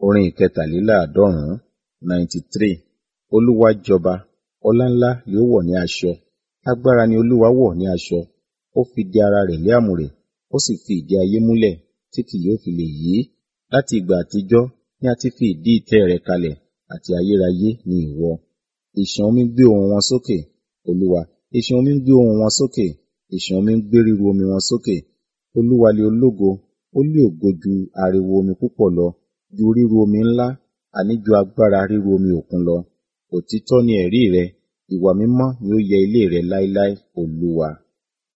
Orin ìkẹtàléláàádọ́rùn-ún ninety three. Olúwa jọba, ọlá ńlá yóò wọ̀ ní aṣọ. Agbára ni Olúwa wọ̀ ní aṣọ. Ó fi di ara rẹ̀ lé àmùrè, ó sì fi ìdí ayé múlẹ̀ tí kì yóò fi lè yí. Láti ìgbà àtijọ́ ni a ti fi ìdí ìtẹ́ rẹ̀ kalẹ̀, àti ayérayé ni ìwọ. Ìṣàn omi gbé ohùn wọn sókè, Olúwa, ìṣàn omi ń gbé ohùn wọn sókè, ìṣàn omi ń gbé ríru omi wọn sókè. Olúwa lé ológo, ó lé ògo ju ariwo omi púpọ̀ lọ, ju ríru omi ńlá, àní ju agbára ríru omi òkun lọ. Òtítọ́ ni ẹ̀rí rẹ, ìwà mímọ́ ni ó yẹ ilé rẹ láéláé, Olúwa.